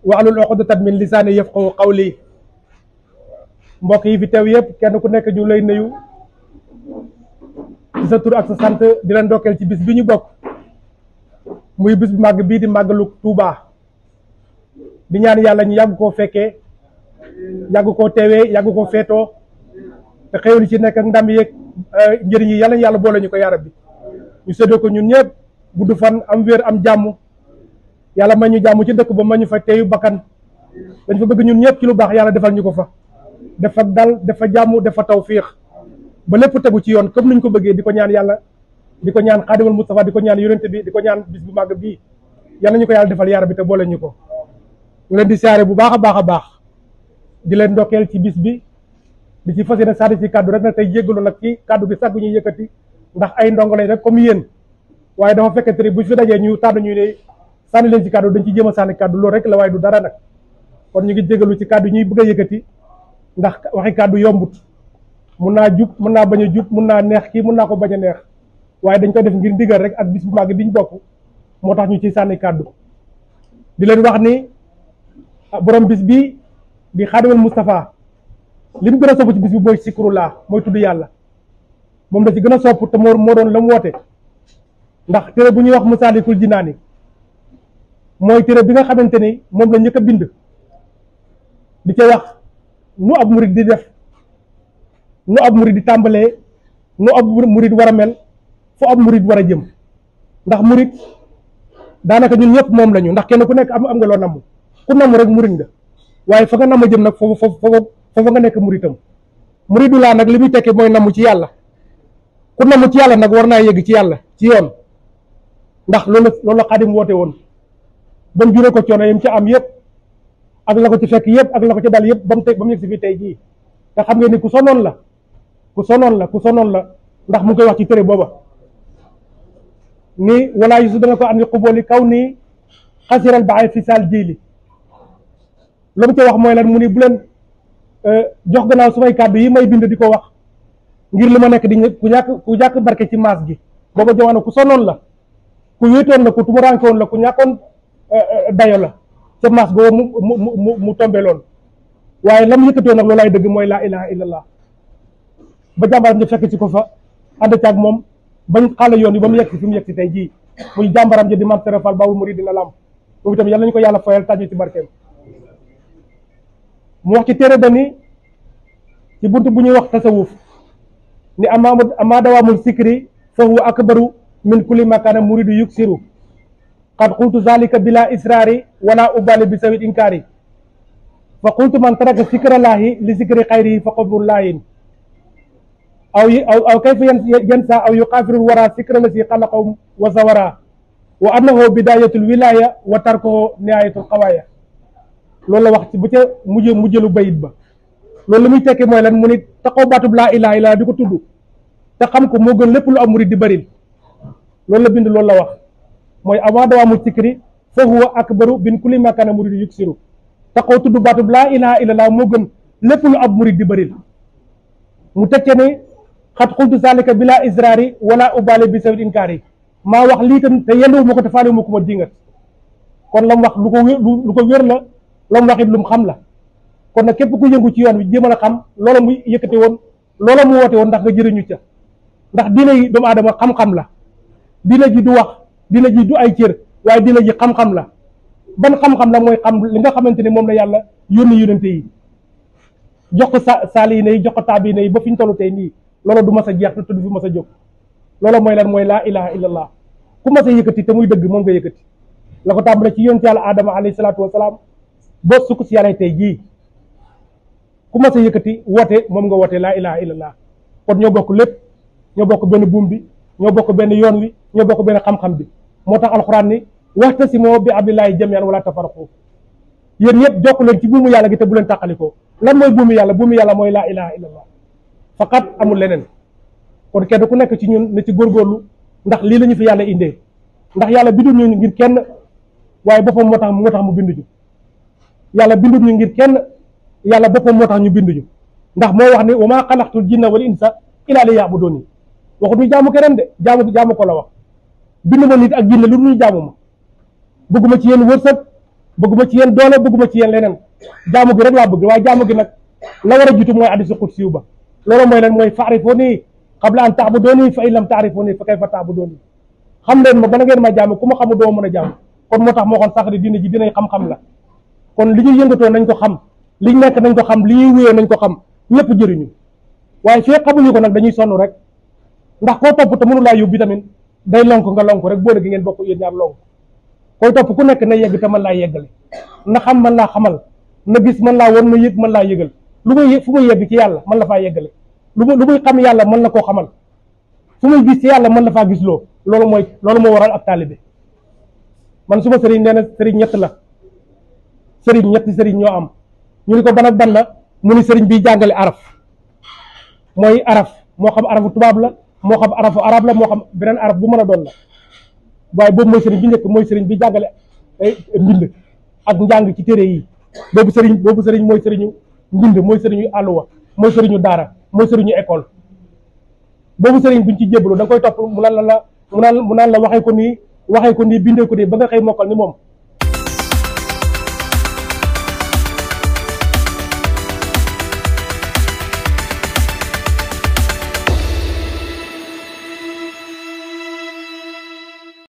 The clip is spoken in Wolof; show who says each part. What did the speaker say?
Speaker 1: waxlul uqdatan min lisaani yafqahu qawli mbokk yi fi teew yëpp kenn ku nekk ñu lay nuyu ci sa tur ak sa sant di leen ndokkeel ci bis bi ñu bokk muy bis bu màgg bii di màggalu Tuubaa di ñaan yàlla ñu yàgg koo fekkee yàgg koo teewee yàgg koo feetoo te xéwal ci nekk ak ndam yeeg njëriñ yi yàlla yàlla boole ñu ko yaarab bi ñu séddoo ko ñun ñëpp gudd fan am wér am jàmm yàlla may ñu jàmm ci dëkk ba ma ñu fa teeyu bakkan dañ fa bëgg ñun ñëpp ci lu baax yàlla defal ñu ko fa def fa dal def fa jàmm def fa tawfiix ba lépp tegu ci yoon comme niñ ko bëggee di ko ñaan yàlla di ko ñaan xaadimal Mustafa di ko ñaan yonent bi di ko ñaan bis bu màgg bii yàlla ñu ko yàlla defal yaarab bi te boole ñu ko ñu leen di siyaare bu baax a baax a baax di leen ndokkeel ci bis bi di ci fas yéene sànni ci kàddu rek nag tey jéggalu nag ci kàddu gi sax bu ñuy yëkkati ndax ay ndongo lañ rek comme yéen waaye dafa fekkente ni bu fi dajee ñu tànn ñu ne sànni leen ci kàddu dañ ci jéem a sànni kàddu loolu rek la waaye du dara nag kon ñu ngi jégalu ci kàddu ñuy bëgg a yëkkati ndax waxi kàddu yombut mun naa jub mun naa bañ a jub mun naa neex kii mun naa ko bañ a neex waaye dañ koy def ngir ndigal rek ak bis bu màgg biñ bokk moo tax ñu ci sànni kàddu di leen wax ni borom bis bi di xaadimal Moustapha li mu gën a sopp ci bis bi mooy sikrullah mooy tudd yàlla moom da ci gën a sopp te moo moo doon la mu woote ndax téere bu ñuy wax Masaalikul Jinaani mooy téere bi nga xamante ni moom la njëkk a bind di ca wax nu ab murid di def nu ab murid di tàmbalee nu ab murid war a mel fu ab murid war a jëm ndax murid daanaka ñun ñëpp moom lañu ndax kenn ku nekk am am nga loo namm ku namm rek murid nga waaye fa nga namm jëm nag foofu foofu foofu nga nekk muritam muridu laa nag li muy tekki mooy namm ci yàlla ku namm ci yàlla nag war naa yëgg ci yàlla ci yoon ndax loolu loolu la xaadim woote woon ba mu juree ko coono yam ci am yëpp ak la ko ci fekk yëpp ak la ko ci dal yëpp ba mu tey ba mu yëg si fii tey jii nga xam ngeen ni ku sonoon la ku sonoon la ku sonoon la ndax mu ngi koy wax ci tëré booba ni walaa yusu dana ko andi xubooli kaw nii xasiral baxay fi saal jiili la mu ci wax mooy lan mu ni bu leen jox gannaaw sumay kàddu yi may bind di ko wax ngir li ma nekk di ku ñàkk ku ñàkk barke ci maas gi booba jamono ku sonoon la ku wéetoon la ku tumuranke woon la ku ñàkkoon dayo la ca maas boobu mu mu mu mu tombe loon waaye la mu yëkkatoo nag loolaay dëgg mooy laa ilaha illallah ba jàmbaram ji fekk ci ko fa ànd caag moom bañ xaala yoon yi ba mu yegg si fi mu yegg si tey jii muy jàmbaram ji di maam Serap Fall Babou Mouridina Lam moom itam yàlla nañu ko yàlla foyal tàjju ci barkeem mu wax ci téere dani ci bunt bu ñuy wax tasawuf ni ama ama dawaamul sikri fa huwa akbaru min kulli makana muridu yuksiru qad qultu zalika bila israari wala ubali bi sawit inkaari fa qultu man taraka sikrallaahi li sikri xayrihi fa qabrullaahin aw aw aw kayfa yansa aw yuqaafiru wara sikra la si xalaqaw wa sawara wa annahu bidayatul wilaya wa tarkuhu nihayatul xawaaya loolu la wax ci bu ca mujj mujjëlu bayit ba loolu la muy tekki mooy lan mu ni taxaw baatub laa ilaha illa di ko tudd te xam ko moo gën lépp lu am murid di bëril loolu la bind loolu la wax mooy avant dawaamu sikri fa huwa akbaru bin kulli makana murid yuksiru taxaw tudd baatub laa ilaha illallah moo gën lépp lu ab murid di bëril mu tekkee ni xat xultu salika bila israari wala ubali bi sawit inkaari maa wax lii tam te yenduwu ma ko te faale ma ko ma dingat kon la mu wax lu ko wér lu ko wér la la mu wax it lu mu xam la kon nag képp ku yëngu ci yoon wi jéemal a xam loola mu yëkkate woon loola mu woote woon ndax nga jëriñu ca ndax diina yi doomu aadama xam-xam la diina ji du wax diina ji du ay cër waaye diina ji xam-xam la ban xam-xam la mooy xam li nga xamante ni moom la yàlla yónni yónente yi jox ko sa saaliina yi jox ko taabiina yi ba fi ñu tollu tey nii loola du mas a jeex te du fi mas a jóg loola mooy lan mooy laa ilaha illallah ku mas a yëkkati te muy dëgg moom nga yëkkati la ko tàmbale ci yonent yàlla aadama alayhi salaatu wasalaam boo sukk si yàlla tey jii ku mas a yëkkati woote moom nga woote laa ilaha illallah kon ñoo bokk lépp ñoo bokk benn buum bi ñoo bokk benn yoon wi ñoo bokk benn xam-xam bi moo tax alxuraan ni waxtasimoo bi abdillahi jamian wala tafaraqu yéen ñëpp jokk leen ci buumu yàlla gi te bu leen tàqalikoo lan mooy buumu yàlla buumu yàlla mooy laa ilaha illallah faqat amul leneen kon kenn ku nekk ci ñun na ci góorgóorlu ndax lii la ñu fi yàlla indee ndax yàlla bindul ñu ngir kenn waaye boppam moo tax moo tax mu bindu ñu yàlla bindul ñu ngir kenn yàlla boppam moo tax ñu binduñu ndax moo wax ni wa maa xalaqtul jinna wal insa illa li ya'buduni waxut ñu jaamu keneen de jaamu jaamu ko la wax bindu ma nit ak jinne lu dul ñu jaamu ma bëgguma ci yéen wërsëg bëgguma ci yéen doole bëgguma ci yéen leneen jaamu gi rek laa bëgg waaye jaamu gi nag la war a jiitu mooy hadiisu qudsi ba loolu mooy lan mooy fa'rifuuni qabla an ta'buduuni fa in lam ta'rifuuni fa kayfa ta'buduuni xam leen ma bala ngeen ma jaamu ku ma xamu doo mën a jaamu kon moo tax moo xoon sax di diine ji dinañ xam-xam la kon li ñuy yëngatoo nañ ko xam li ñu nekk nañ ko xam li ñuy wuyoo nañ ko xam ñëpp jëriñu waaye fii xamuñu ko nag dañuy sonn rek ndax koo topp te mënu laa yóbbu tamit day lonk nga lonk rek boo gi ngeen bokk yéen ñaar lonk koy topp ku nekk na yegg te mën laa yeggale na xam mën laa xamal na gis mën laa won na yëg mën laa yëgal lu muy fu muy yegg ci yàlla mën la faa yeggale lu muy lu muy xam yàlla mën la koo xamal fu muy gis ci yàlla mën la faa gis loo loolu mooy loolu moo waral ab taalibe man suma sëriñ nee na sëriñ ñett la sëriñ ñetti sëriñ ñoo am ñu ni ko ban ak ban la mu ni sëriñ bi jàngale araf mooy araf moo xam arafu tubaab la moo xam arafu arab la moo xam beneen araf bu mën a doon la waaye boobu mooy sëriñ bi njëkk mooy sëriñ bi jàngale mbind ak njàng ci téere yi boobu sëriñ boobu sëriñ mooy sëriñu mbind mooy sëriñu àlluwa mooy sëriñu daara mooy sëriñu école boobu sëriñ buñ ci jébbalu da nga koy topp mu naan la la mu naan mu naan la waxee ko nii waxee ko nii bindee ko nii ba nga xëy mokkal ni moom